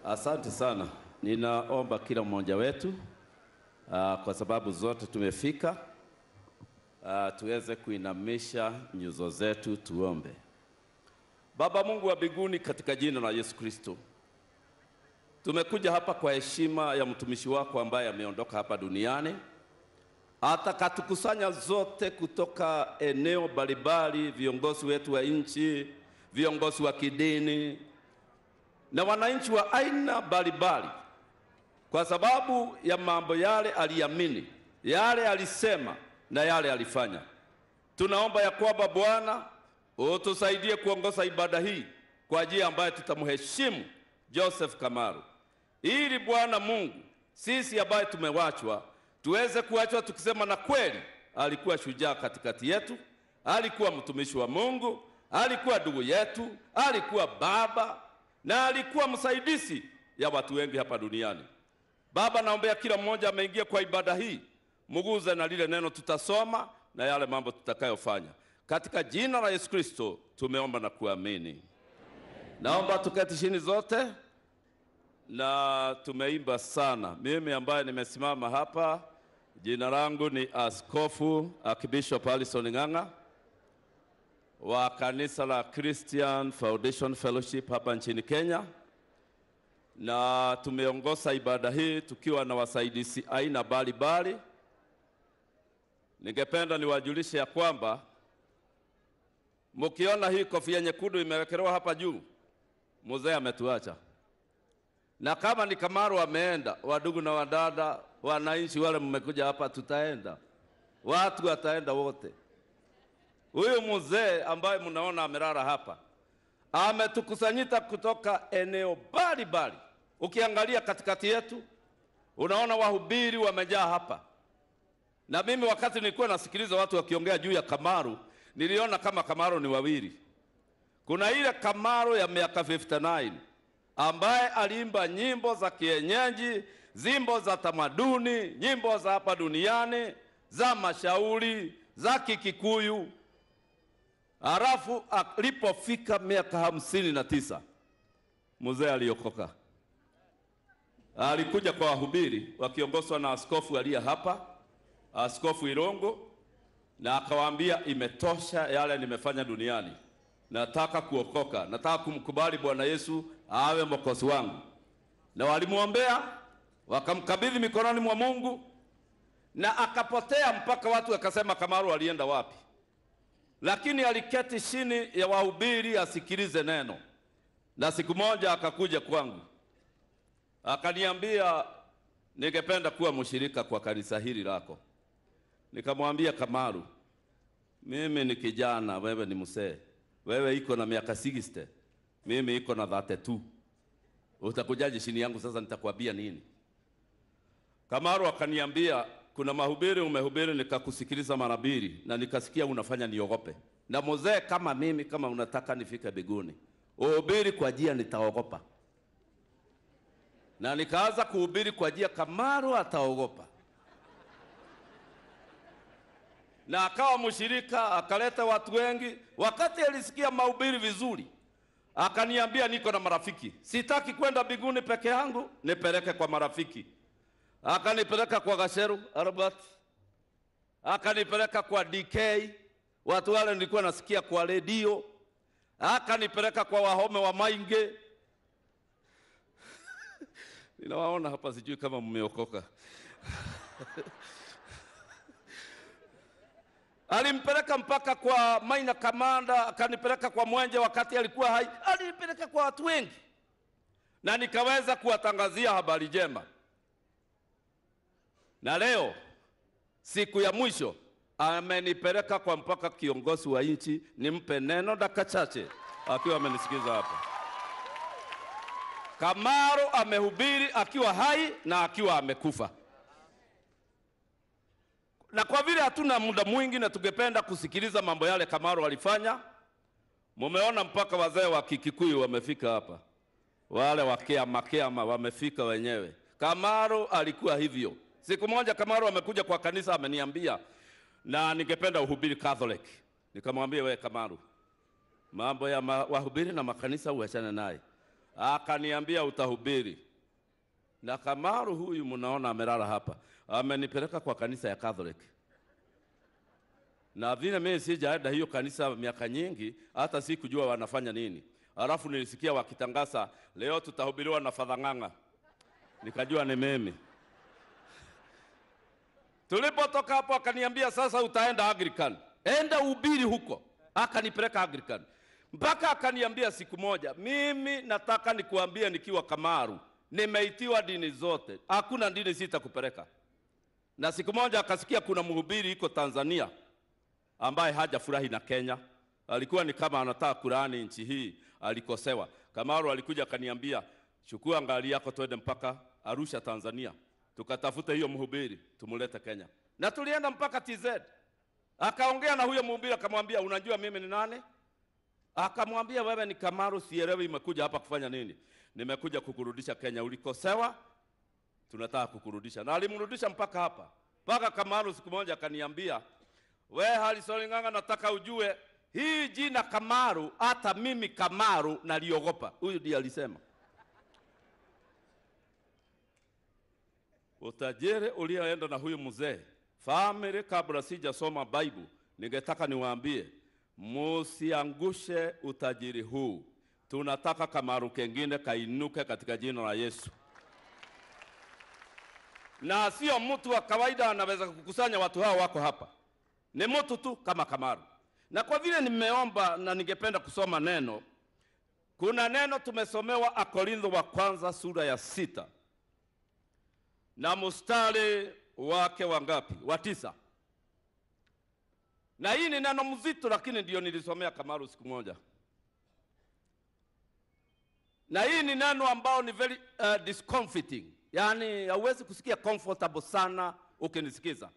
Asante sana. Ninaomba kila mmoja wetu uh, kwa sababu zote tumefika uh, tuweze kuinamisha nyuso zetu tuombe. Baba Mungu wa mbinguni, katika jina la Yesu Kristo, tumekuja hapa kwa heshima ya mtumishi wako ambaye ameondoka hapa duniani, atakatukusanya zote kutoka eneo mbalimbali, viongozi wetu wa nchi, viongozi wa kidini na wananchi wa aina mbalimbali, kwa sababu ya mambo yale aliamini, yale alisema na yale alifanya. Tunaomba ya kwamba Bwana utusaidie kuongoza ibada hii kwa njia ambayo tutamheshimu Joseph Kamaru, ili Bwana Mungu sisi ambaye tumewachwa tuweze kuachwa tukisema, na kweli alikuwa shujaa katikati yetu, alikuwa mtumishi wa Mungu, alikuwa ndugu yetu, alikuwa baba na alikuwa msaidizi ya watu wengi hapa duniani. Baba, naombea kila mmoja ameingia kwa ibada hii, muguze na lile neno tutasoma na yale mambo tutakayofanya, katika jina la Yesu Kristo tumeomba na kuamini. Naomba tuketi chini zote, na tumeimba sana. Mimi ambaye nimesimama hapa, jina langu ni Askofu Archbishop Alison Ng'ang'a wa kanisa la Christian Foundation Fellowship hapa nchini Kenya, na tumeongoza ibada hii tukiwa na wasaidizi aina mbalimbali. Ningependa niwajulishe ya kwamba mkiona hii kofia nyekundu imewekelewa hapa juu, mzee ametuacha, na kama ni Kamaru ameenda, wadugu na wadada, wananchi wale mmekuja hapa, tutaenda, watu wataenda wote. Huyu mzee ambaye mnaona amelala hapa ametukusanyita kutoka eneo mbalimbali. Ukiangalia katikati yetu, unaona wahubiri wamejaa hapa, na mimi wakati nilikuwa nasikiliza watu wakiongea juu ya Kamaru, niliona kama Kamaru ni wawili. Kuna ile Kamaru ya miaka 59 ambaye aliimba nyimbo za kienyeji, nyimbo za tamaduni, nyimbo za hapa duniani, za mashauri, za Kikikuyu. Halafu alipofika miaka hamsini na tisa mzee aliokoka, alikuja kwa wahubiri wakiongozwa na askofu aliye hapa, Askofu Irongo, na akawaambia imetosha yale nimefanya duniani, nataka kuokoka, nataka kumkubali Bwana Yesu awe mwokozi wangu. Na walimwombea wakamkabidhi mikononi mwa Mungu, na akapotea mpaka watu wakasema Kamaru alienda wapi? lakini aliketi chini ya wahubiri asikilize neno, na siku moja akakuja kwangu akaniambia, ningependa kuwa mshirika kwa kanisa hili lako. Nikamwambia, Kamaru, mimi ni kijana, wewe ni mzee, wewe iko na miaka 60, mimi iko na 32. Utakujaje chini yangu sasa? Nitakwambia nini? Kamaru akaniambia kuna mahubiri umehubiri, nikakusikiliza mara mbili na nikasikia unafanya niogope. Na mzee kama mimi, kama unataka nifike mbinguni, uhubiri kwa njia nitaogopa. Na nikaanza kuhubiri kwa njia Kamaru ataogopa, na akawa mshirika, akaleta watu wengi. Wakati alisikia mahubiri vizuri, akaniambia niko na marafiki, sitaki kwenda mbinguni peke yangu, nipeleke kwa marafiki akanipeleka kwa Gasheru Albert, akanipeleka kwa DK, watu wale nilikuwa nasikia kwa redio, akanipeleka kwa Wahome wa Mainge. Ninawaona hapa, sijui kama mmeokoka. Alimpeleka mpaka kwa Maina Kamanda, akanipeleka kwa Mwenje wakati alikuwa hai, alinipeleka kwa watu wengi, na nikaweza kuwatangazia habari njema na leo siku ya mwisho amenipeleka kwa mpaka kiongozi wa nchi nimpe neno dakika chache, akiwa amenisikiza hapa. Kamaru amehubiri akiwa hai na akiwa amekufa, na kwa vile hatuna muda mwingi na tungependa kusikiliza mambo yale Kamaru alifanya, mumeona mpaka wazee wa Kikikuyu wamefika hapa, wale wa Kiama Kiama wamefika wenyewe. Kamaru alikuwa hivyo. Siku moja Kamaru amekuja kwa kanisa ameniambia, na ningependa uhubiri Catholic. Nikamwambia we Kamaru, mambo ya ma, wahubiri na makanisa uachane naye. akaniambia utahubiri. Na Kamaru huyu mnaona amelala hapa, amenipeleka kwa kanisa ya Catholic, na vile mimi sijaenda hiyo kanisa miaka nyingi, hata sikujua wanafanya nini. Alafu nilisikia wakitangaza leo tutahubiriwa na Father Ng'ang'a, nikajua ni mimi. Tulipotoka hapo akaniambia sasa utaenda Anglican, enda ubiri huko. Akanipeleka Anglican mpaka akaniambia siku moja, mimi nataka nikuambie nikiwa Kamaru, nimeitiwa dini zote, hakuna dini sitakupeleka. Na siku moja akasikia kuna mhubiri iko Tanzania ambaye hajafurahi na Kenya, alikuwa ni kama anataka kulaani nchi hii, alikosewa. Kamaru alikuja akaniambia, chukua ngali yako twende mpaka Arusha Tanzania, tukatafuta hiyo mhubiri tumulete Kenya, na tulienda mpaka TZ. Akaongea na huyo mhubiri akamwambia, unajua mimi ni nani? Akamwambia, wewe ni Kamaru, sielewi imekuja hapa kufanya nini? Nimekuja kukurudisha Kenya, ulikosewa, tunataka kukurudisha. Na alimrudisha mpaka hapa, mpaka Kamaru siku moja akaniambia, we Harrison Ng'ang'a, nataka ujue hii jina Kamaru, hata mimi Kamaru naliogopa. Huyu ndiye alisema. Utajiri ulioenda na huyu mzee family, kabla sijasoma Bible, ningetaka niwaambie musiangushe utajiri huu. Tunataka Kamaru kengine kainuke katika jina la Yesu, na sio mtu wa kawaida anaweza kukusanya watu hao wako hapa, ni mtu tu kama Kamaru. Na kwa vile nimeomba na ningependa kusoma neno, kuna neno tumesomewa Akorintho wa kwanza sura ya sita na mstari wake wa ngapi? Wa tisa. Na hii ni neno mzito, lakini ndio nilisomea Kamaru siku moja, na hii ni neno ambao ni very uh, discomforting, yaani hauwezi kusikia comfortable sana ukinisikiza,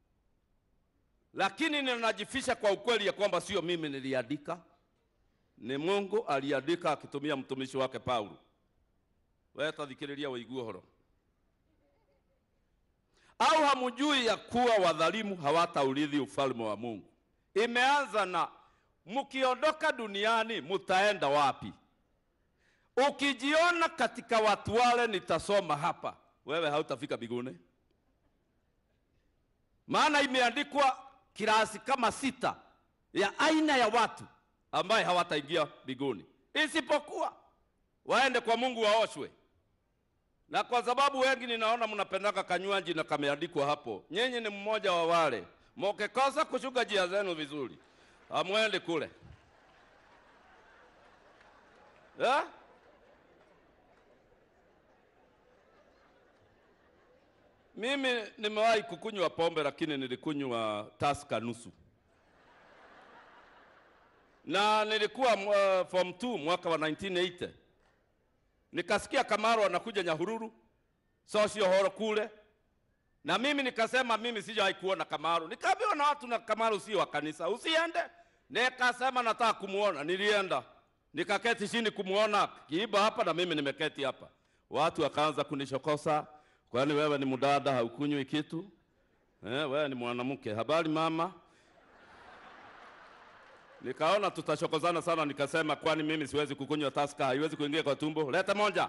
lakini ninajifisha kwa ukweli ya kwamba sio mimi niliandika, ni Mungu aliandika akitumia mtumishi wake Paulo. Wewe tathikiriria waigue horo au hamujui ya kuwa wadhalimu hawataurithi ufalme wa Mungu? Imeanza na mkiondoka duniani mutaenda wapi? Ukijiona katika watu wale nitasoma hapa, wewe hautafika mbinguni, maana imeandikwa kirasi kama sita ya aina ya watu ambaye hawataingia mbinguni, isipokuwa waende kwa Mungu waoshwe na kwa sababu wengi ninaona mnapendaka kanywaji na kameandikwa hapo, nyinyi ni mmoja wa wale mukikosa kushuka njia zenu vizuri, amwende kule eh? Mimi nimewahi kukunywa pombe, lakini nilikunywa taska nusu, na nilikuwa uh, form 2 mwaka wa 1980 nikasikia Kamaru anakuja Nyahururu sosio horo kule, na mimi nikasema mimi sijawahi kuona Kamaru. Nikaambiwa na watu na Kamaru sio wa kanisa, usiende. Nikasema nataka kumuona, nilienda nikaketi chini kumuona kiiba hapa, na mimi nimeketi hapa. Watu wakaanza kunishokosa, kwani wewe ni mdada haukunywi kitu eh? Wewe ni mwanamke, habari mama Nikaona tutashokozana sana, nikasema kwani mimi siwezi kukunywa taska, haiwezi kuingia kwa tumbo. Leta moja.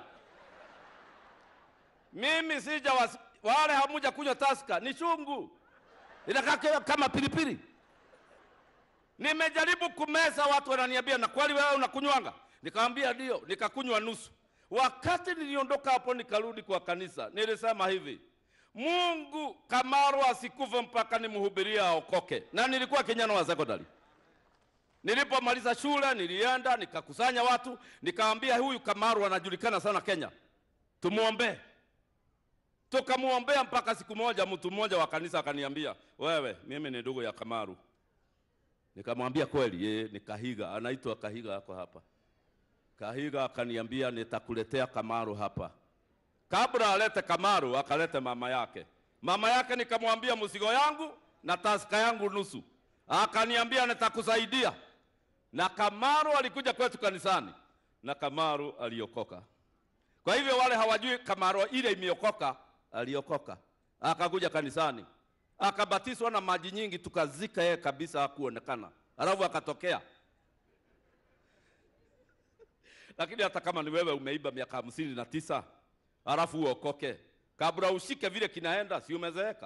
Mimi sija was, wale hamuja kunywa taska, ni chungu, inakaa kama pilipili. Nimejaribu kumeza, watu wananiambia na kweli wewe unakunywanga? Nikamwambia ndio, nikakunywa nusu. Wakati niliondoka hapo nikarudi kwa kanisa, nilisema hivi, Mungu Kamaru asikufe mpaka nimhubiria aokoke, na nilikuwa kijana wa sekondari. Nilipomaliza shule nilienda nikakusanya watu, nikamwambia huyu Kamaru anajulikana sana Kenya, tumuombe. Tukamuombea mpaka siku moja, mtu mmoja wa kanisa akaniambia, wewe, mimi ni ndugu ya Kamaru. Nikamwambia kweli? Yeye ni Kahiga, anaitwa Kahiga, yako hapa. Kahiga akaniambia nitakuletea Kamaru hapa. Kabla alete Kamaru, akalete mama yake. Mama yake nikamwambia mzigo yangu na taska yangu nusu, akaniambia nitakusaidia na Kamaru alikuja kwetu kanisani na Kamaru aliokoka. Kwa hivyo wale hawajui Kamaru ile imeokoka, aliokoka akakuja kanisani akabatizwa na maji nyingi, tukazika yeye kabisa, hakuonekana. Alafu akatokea Lakini hata kama ni wewe umeiba miaka hamsini na tisa alafu uokoke, kabla ushike vile kinaenda, si umezeeka?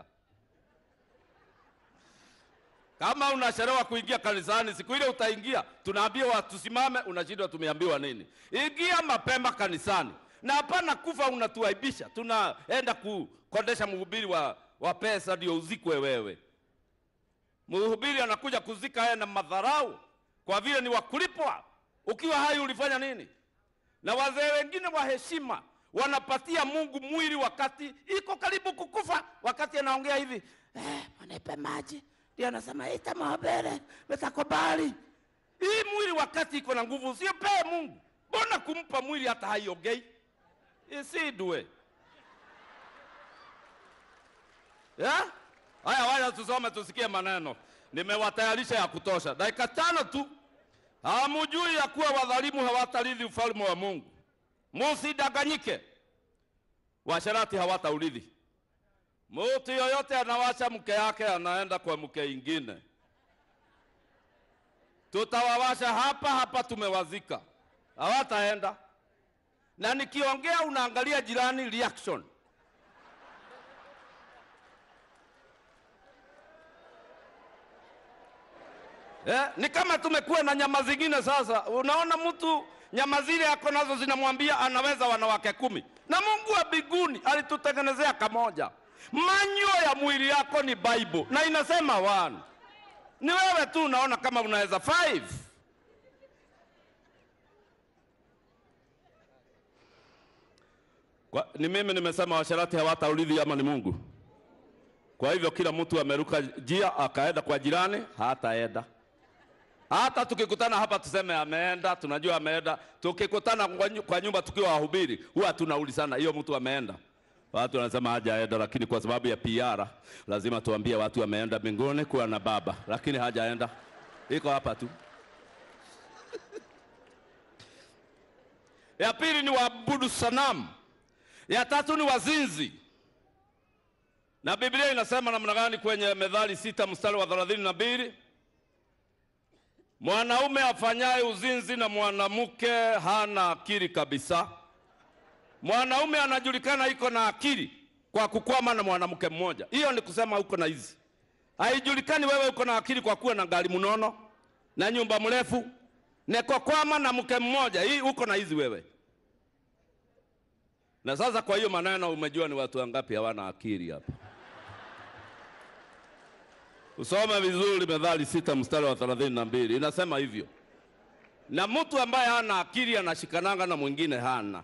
Kama unachelewa kuingia kanisani, siku ile utaingia, tunaambiwa tusimame, unashindwa tumeambiwa nini? Ingia mapema kanisani, na hapana kufa unatuaibisha. Tunaenda kukondesha mhubiri wa, wa pesa ndio uzikwe wewe. Mhubiri anakuja kuzika yeye na madharau, kwa vile ni wakulipwa. Ukiwa hai ulifanya nini? Na wazee wengine wa heshima wanapatia Mungu mwili wakati iko karibu kukufa, wakati anaongea hivi eh, manipe maji ndio anasema ita mahabere metakubali. Hii mwili wakati iko na nguvu, usiopee Mungu. Mbona kumpa mwili hata haiongei? Isidwe ya haya, waya tusome tusikie maneno. Nimewatayarisha ya kutosha, dakika tano tu. Hamujui ya kuwa wadhalimu hawatarithi ufalme wa Mungu? Musidanganyike, washarati hawataurithi. Mtu yoyote anawacha mke yake anaenda kwa mke ingine. Tutawawasha hapa hapa, tumewazika, hawataenda. Na nikiongea unaangalia jirani reaction. Eh, ni kama tumekuwa na nyama zingine sasa. Unaona mtu nyama zile ako nazo zinamwambia anaweza wanawake kumi, na Mungu wa mbinguni alitutengenezea kamoja. Manyo ya mwili yako ni Bible na inasema one. Ni wewe tu unaona kama unaweza five. Kwa, ni mimi nimesema washarati hawataurithi ama ni Mungu? Kwa hivyo kila mtu ameruka njia akaenda kwa jirani, hataenda. Hata tukikutana hapa tuseme ameenda, tunajua ameenda. Tukikutana kwa nyu- kwa nyumba tukiwa wahubiri, huwa tunaulizana hiyo mtu ameenda. Watu wanasema hajaenda, lakini kwa sababu ya PR lazima tuambie watu ameenda mbinguni kuwa na baba, lakini hajaenda, iko hapa tu. ya pili ni waabudu sanamu, ya tatu ni wazinzi. Na Biblia inasema namna gani kwenye Methali sita mstari wa thelathini na mbili mwanaume afanyaye uzinzi na mwanamke hana akili kabisa. Mwanaume anajulikana iko na akili kwa kukwama na mwanamke mmoja. Hiyo ni kusema uko na hizi. Haijulikani wewe uko na akili kwa kuwa na gari mnono na nyumba mrefu na kwa kwama na mke mmoja. Hii uko na hizi wewe. Na sasa kwa hiyo maneno umejua ni watu wangapi hawana akili hapa. Usome vizuri Methali sita mstari wa thelathini na mbili inasema hivyo, na mtu ambaye hana akili anashikananga na mwingine hana.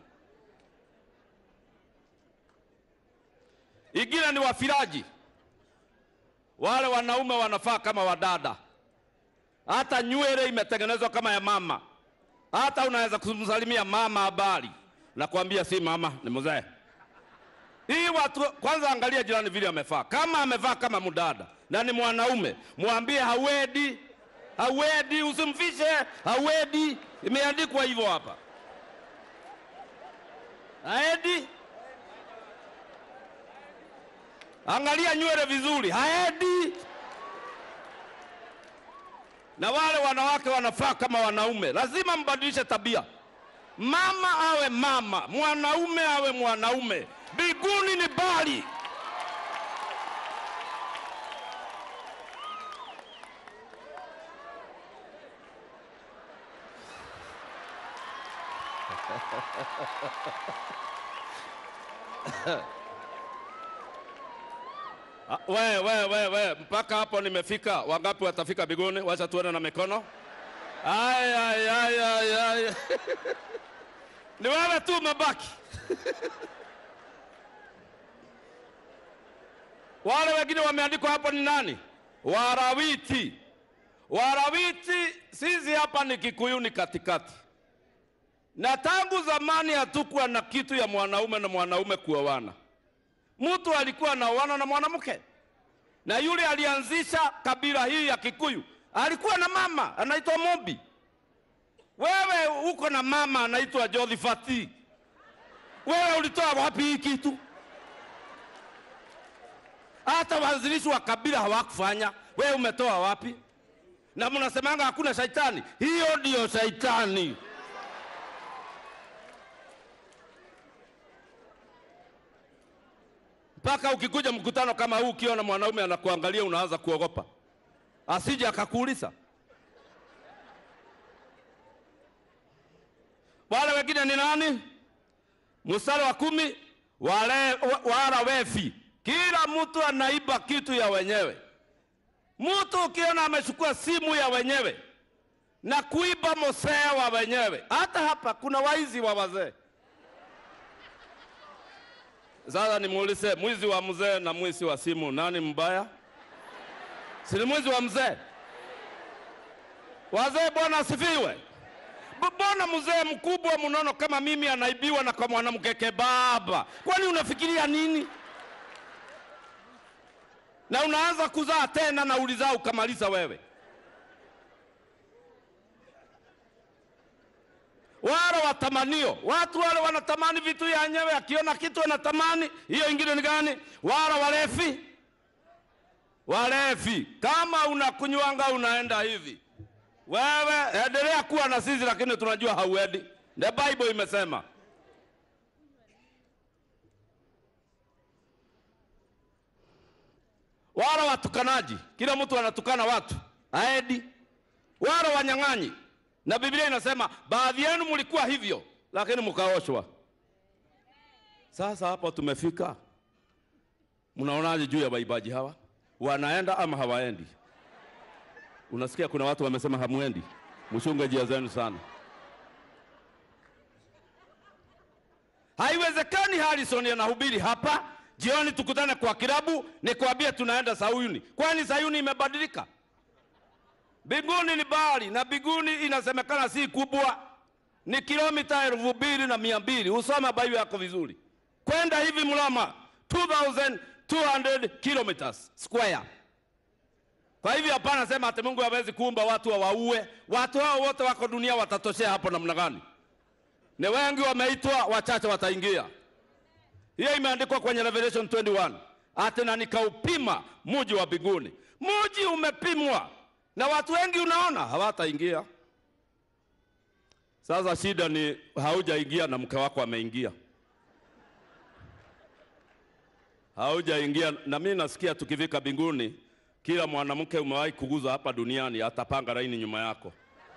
Ingine ni wafiraji, wale wanaume wanafaa kama wadada, hata nywele imetengenezwa kama ya mama, hata unaweza kumsalimia mama habari, nakwambia si mama, ni mzee. Hii watu kwanza, angalia jirani vile amefaa. Kama amevaa kama mdada na ni mwanaume, mwambie hawedi, hawedi, usimfishe hawedi. Imeandikwa hivyo hapa, haedi. Angalia nywele vizuri, haedi. Na wale wanawake wanafaa kama wanaume, lazima mbadilishe tabia. Mama awe mama, mwanaume awe mwanaume. Mbinguni ni bali. Ah, We, we, we, we, mpaka hapo nimefika. Wangapi watafika mbinguni? Wacha tuone na mikono. Ay, ay, ay, ay, ay. Ni wewe tu umebaki. Wale wengine wameandikwa hapo ni nani? Warawiti. Warawiti, sisi hapa ni Kikuyuni katikati, na tangu zamani hatukuwa na kitu ya mwanaume na mwanaume kuoana. Mtu alikuwa anaoana na mwanamke, na yule alianzisha kabila hii ya Kikuyu alikuwa na mama anaitwa Mobi. Wewe uko na mama anaitwa Jothifati. Wewe ulitoa wapi hii kitu? Hata waanzilishi wa kabila hawakufanya. Wewe umetoa wapi? Na mnasemanga hakuna shaitani. Hiyo ndiyo shaitani. mpaka ukikuja mkutano kama huu, ukiona mwanaume anakuangalia unaanza kuogopa, asije akakuuliza. Wale wengine ni nani? Mstari wa kumi, wale wa- wala wefi, kila mtu anaiba kitu ya wenyewe. Mtu ukiona amechukua simu ya wenyewe na kuiba mosea wa wenyewe, hata hapa kuna waizi wa wazee. Sasa nimuulize, mwizi wa mzee na mwizi wa simu, nani mbaya? Si ni mwizi wa mzee? Wazee, Bwana asifiwe. B- Mbona mzee mkubwa mnono kama mimi anaibiwa na kwa mwanamke kebaba? Kwani unafikiria nini? Na unaanza kuzaa tena na ulizaa ukamaliza wewe. Wale watamanio, watu wale wanatamani vitu yenyewe, akiona kitu anatamani. Hiyo ingine ni gani? Wale walefi, walefi. Kama unakunywanga unaenda hivi wewe endelea kuwa na sisi, lakini tunajua hauendi. The Bible imesema. Wala watukanaji, kila mtu anatukana watu aedi. Wala wanyang'anyi, na Biblia inasema baadhi yenu mlikuwa hivyo, lakini mkaoshwa. Sasa hapo tumefika, mnaonaje juu ya waibaji hawa? Wanaenda ama hawaendi? Unasikia kuna watu wamesema hamwendi, mchunge njia zenu sana. Haiwezekani Harrison anahubiri hapa, jioni tukutane kwa kilabu, nikwambie tunaenda Sayuni. Kwani Sayuni imebadilika? Biguni ni bahari na biguni inasemekana si kubwa, ni kilomita elfu mbili na mia mbili. Usome Biblia yako vizuri. Kwenda hivi Mlama 2200 kilometers square. Kwa hivyo hapana sema ati Mungu hawezi kuumba watu wawaue. Watu hao wote wako dunia watatoshea hapo namna gani? Ni wengi wameitwa, wachache wataingia. Hiyo imeandikwa kwenye Revelation 21. Ati na nikaupima muji wa mbinguni. Muji umepimwa na watu wengi, unaona hawataingia. Sasa shida ni haujaingia na mke wako ameingia, haujaingia. Na mimi nasikia tukifika mbinguni kila mwanamke umewahi kuguza hapa duniani atapanga laini nyuma yako.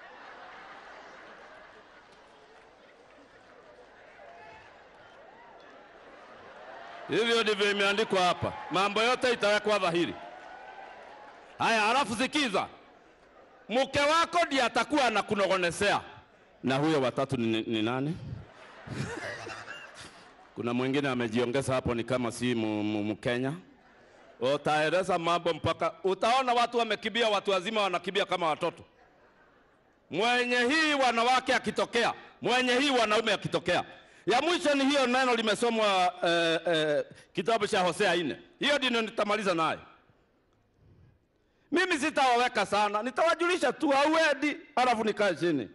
Hivyo ndivyo imeandikwa hapa, mambo yote itawekwa dhahiri. Haya, halafu sikiza, mke wako ndiye atakuwa anakunogonesea. Na huyo watatu ni, ni nani? Kuna mwingine amejiongeza hapo, ni kama si mu- mu- Mkenya. Utaeleza mambo mpaka utaona watu wamekimbia, watu wazima wanakimbia kama watoto. Mwenye hii wanawake akitokea, mwenye hii wanaume akitokea. Ya mwisho ni hiyo neno limesomwa eh, eh, kitabu cha Hosea nne. Hiyo ndio nitamaliza nayo. Mimi sitawaweka sana, nitawajulisha tu hauendi, alafu nikae chini.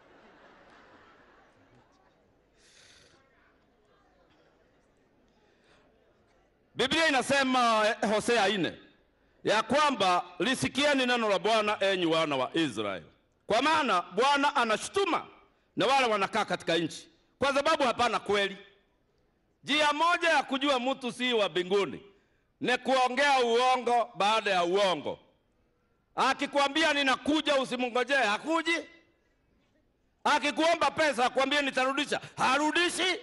Biblia inasema eh, Hosea nne ya kwamba lisikieni neno la Bwana enyi wana wa Israeli, kwa maana Bwana anashutuma na wale wanakaa katika nchi, kwa sababu hapana kweli. Njia moja ya kujua mtu si wa mbinguni ni kuongea uongo baada ya uongo. Akikwambia ninakuja, usimngojee, hakuji. Akikuomba pesa, akwambie nitarudisha, harudishi.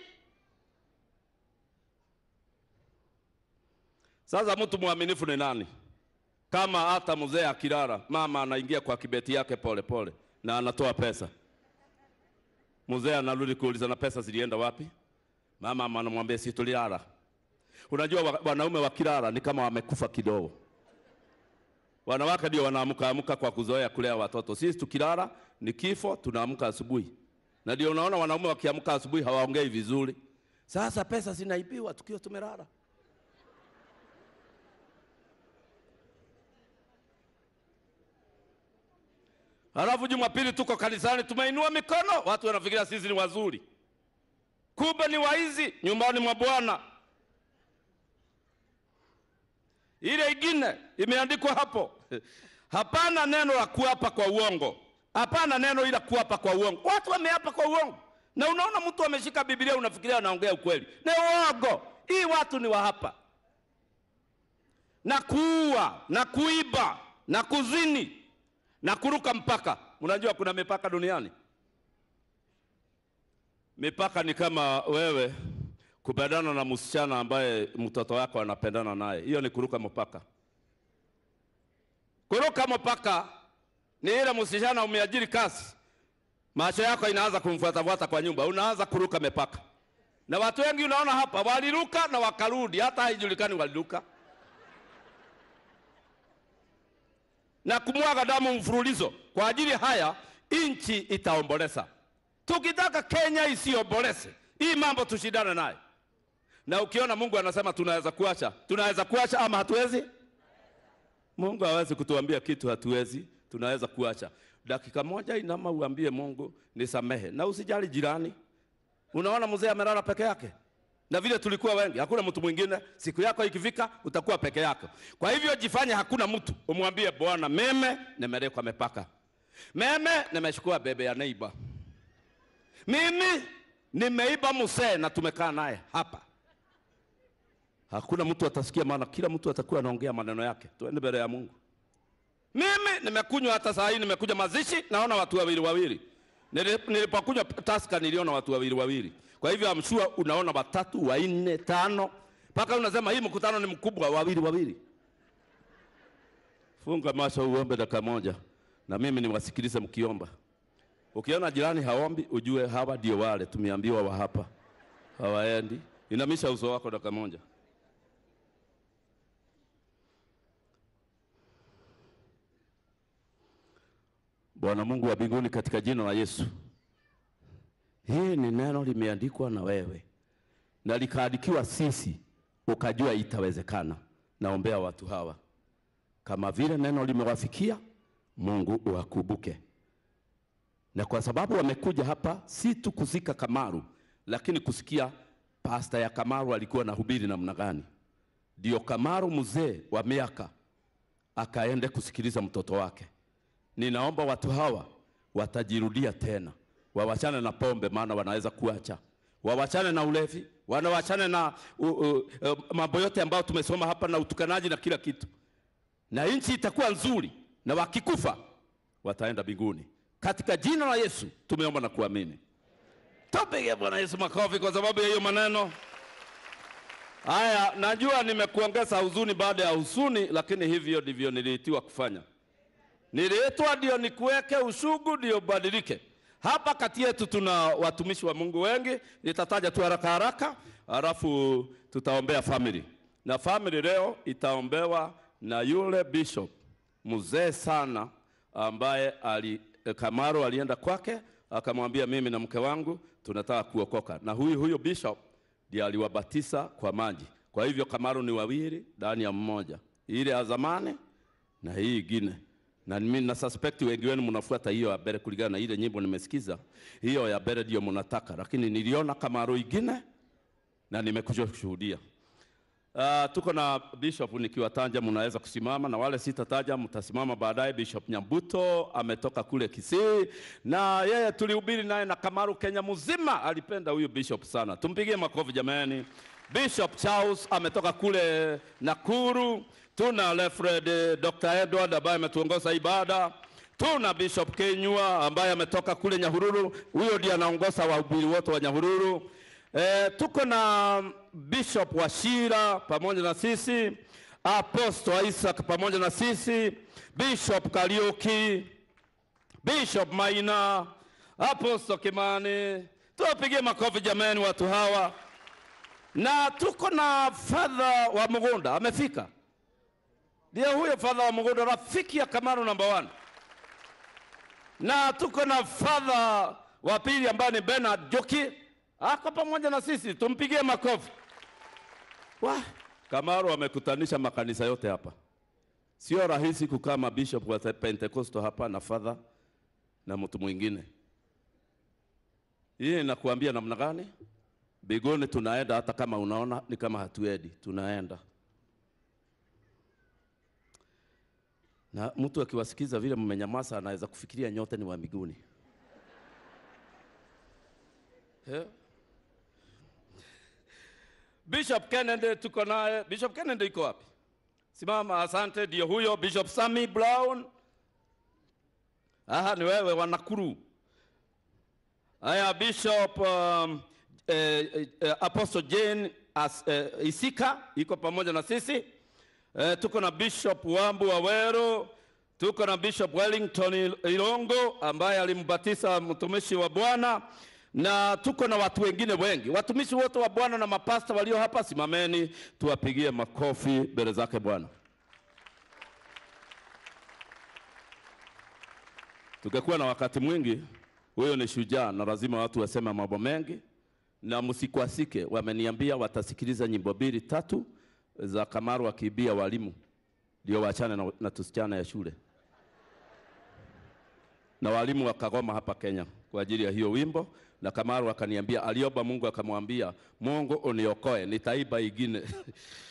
Sasa mtu mwaminifu ni nani? Kama hata mzee akilala, mama anaingia kwa kibeti yake pole pole na anatoa pesa, mzee anarudi kuuliza na pesa zilienda wapi? Mama anamwambia si tulilala. Unajua wa- wanaume wakilala ni kama wamekufa kidogo. Wanawake ndio wanaamka amka kwa kuzoea kulea watoto. Sisi tukilala ni kifo, tunaamka asubuhi, na ndio unaona wanaume wakiamka asubuhi hawaongei vizuri. Sasa pesa zinaibiwa tukiwa tumelala. Halafu Jumapili tuko kanisani, tumeinua mikono, watu wanafikiria sisi ni wazuri, kumbe ni waizi nyumbani mwa Bwana. Ile ingine imeandikwa hapo, hapana neno la kuapa kwa uongo, hapana neno ila kuapa kwa uongo. Watu wameapa kwa uongo, na unaona mtu ameshika Biblia, unafikiria anaongea ukweli, ni uongo. Hii watu ni wa hapa, na kuua na kuiba na kuzini na kuruka mpaka. Mnajua kuna mipaka duniani. Mipaka ni kama wewe kupendana na msichana ambaye mtoto wako anapendana naye, hiyo ni kuruka mpaka. Kuruka mpaka ni ile msichana umeajiri kazi, macho yako inaanza kumfuatafuata kwa nyumba, unaanza kuruka mipaka. Na watu wengi unaona hapa waliruka na wakarudi, hata haijulikani waliruka na kumwaga damu mfululizo. Kwa ajili haya nchi itaomboleza. Tukitaka Kenya isiomboleze, hii mambo tushindane naye. Na ukiona Mungu anasema tunaweza kuacha, tunaweza kuacha ama hatuwezi? Mungu hawezi kutuambia kitu hatuwezi, tunaweza kuacha. Dakika moja inama uambie Mungu nisamehe, na usijali jirani. Unaona mzee amelala peke yake, na vile tulikuwa wengi, hakuna mtu mwingine. Siku yako ikifika, utakuwa peke yako. Kwa hivyo jifanye hakuna mtu, umwambie Bwana, meme nimelekwa mipaka, meme nimechukua bebe ya neiba, mimi nimeiba mzee na tumekaa naye hapa Hakuna mtu atasikia, maana kila mtu atakuwa anaongea maneno yake. Tuende mbele ya Mungu. Mimi nimekunywa hata saa hii, nimekuja mazishi, naona watu wawili wawili. Nili- Nilipokunywa taska niliona watu wawili wawili. Kwa hivyo I'm sure unaona watatu, wanne, tano, mpaka unasema hii mkutano ni mkubwa, wawili wawili. Funga macho uombe dakika moja, na mimi niwasikilize mkiomba. Ukiona jirani haombi, ujue hawa ndio wale tumeambiwa wa hapa hawaendi. Inamisha uso wako dakika moja. Bwana Mungu wa mbinguni, katika jina la Yesu, hii ni neno limeandikwa na wewe na likaandikiwa sisi, ukajua itawezekana. Naombea watu hawa, kama vile neno limewafikia, Mungu uwakumbuke, na kwa sababu wamekuja hapa si tu kuzika Kamaru, lakini kusikia pasta ya Kamaru alikuwa nahubiri namna gani, ndio Kamaru mzee wa miaka akaende kusikiliza mtoto wake. Ninaomba watu hawa watajirudia tena, wawachane na pombe, maana wanaweza kuacha, wawachane na ulevi, wanawachane na uh, uh, uh, mambo yote ambayo tumesoma hapa na utukanaji na kila kitu, na nchi itakuwa nzuri, na wakikufa wataenda mbinguni. Katika jina la Yesu tumeomba na kuamini. Tupige Bwana Yesu makofi kwa sababu ya hiyo maneno. Haya, najua nimekuongeza huzuni baada ya huzuni, lakini hivyo ndivyo niliitiwa kufanya. Niliitwa ndio nikuweke ushugu ndio badilike. Hapa kati yetu tuna watumishi wa Mungu wengi, nitataja tu haraka haraka, halafu tutaombea family. Na family leo itaombewa na yule bishop mzee sana ambaye ali, eh, Kamaro alienda kwake akamwambia, mimi na mke wangu tunataka kuokoka, na huyu huyu bishop ndiye aliwabatiza kwa maji. Kwa hivyo Kamaro ni wawili ndani ya mmoja, ile ya zamani na hii ingine na mimi na suspect wengi wenu mnafuata hiyo ya mbele kulingana na ile nyimbo nimesikiza. Hiyo ya mbele ndio mnataka, lakini niliona Kamaro ingine na nimekuja kushuhudia. Uh, tuko na bishop nikiwataja, mnaweza kusimama na wale sitataja mtasimama baadaye. Bishop Nyambuto ametoka kule Kisii na yeye tulihubiri naye na Kamaru Kenya mzima, alipenda huyu bishop sana, tumpigie makofi jamani. Bishop Charles ametoka kule Nakuru. Tuna Lefred Dr. Edward ambaye ametuongoza ibada. Tuna Bishop Kenyua ambaye ametoka kule Nyahururu, huyo ndiye anaongoza wahubiri wote wa Nyahururu. E, tuko na Bishop Washira pamoja na sisi, Apostle Isaac pamoja na sisi, Bishop Kariuki, Bishop Maina, Apostle Kimani. Tuwapigie makofi jamani watu hawa. Na tuko na Father wa Mugunda amefika. Ndio huyo Father wa Mugunda rafiki ya Kamaru number one. Na tuko na Father wa pili ambaye ni Bernard Joki ako pamoja na sisi, tumpigie makofi. Wah, Kamaru amekutanisha makanisa yote hapa. Sio rahisi kukaa mabishop wa Pentecost hapa na Father na mtu mwingine. Hii inakuambia namna gani? Bigoni tunaenda hata kama unaona ni kama hatuendi, tunaenda. Na mtu akiwasikiza vile mmenyamaza, anaweza kufikiria nyote ni wa mbinguni. Yeah. Bishop Kennedy tuko naye. Bishop Kennedy iko wapi? Simama, asante. Ndio huyo Bishop Sami Brown. Aha, ni wewe wa Nakuru. Haya, Bishop um, eh, eh, Apostle Jane as, eh, Isika iko pamoja na sisi. Eh, tuko na Bishop Wambu Wawero, tuko na Bishop Wellington Ilongo ambaye alimbatiza mtumishi wa Bwana na tuko na watu wengine wengi. Watumishi wote wa Bwana na mapasta walio hapa, simameni tuwapigie makofi mbele zake Bwana. Tungekuwa na wakati mwingi, huyo ni shujaa na lazima watu waseme mambo mengi, na msikwasike. Wameniambia watasikiliza nyimbo mbili tatu za Kamaru akiibia walimu, ndio waachane na, na tusichana ya shule, na walimu wakagoma hapa Kenya kwa ajili ya hiyo wimbo, na Kamaru akaniambia, aliomba Mungu akamwambia, Mungu uniokoe, nitaiba ingine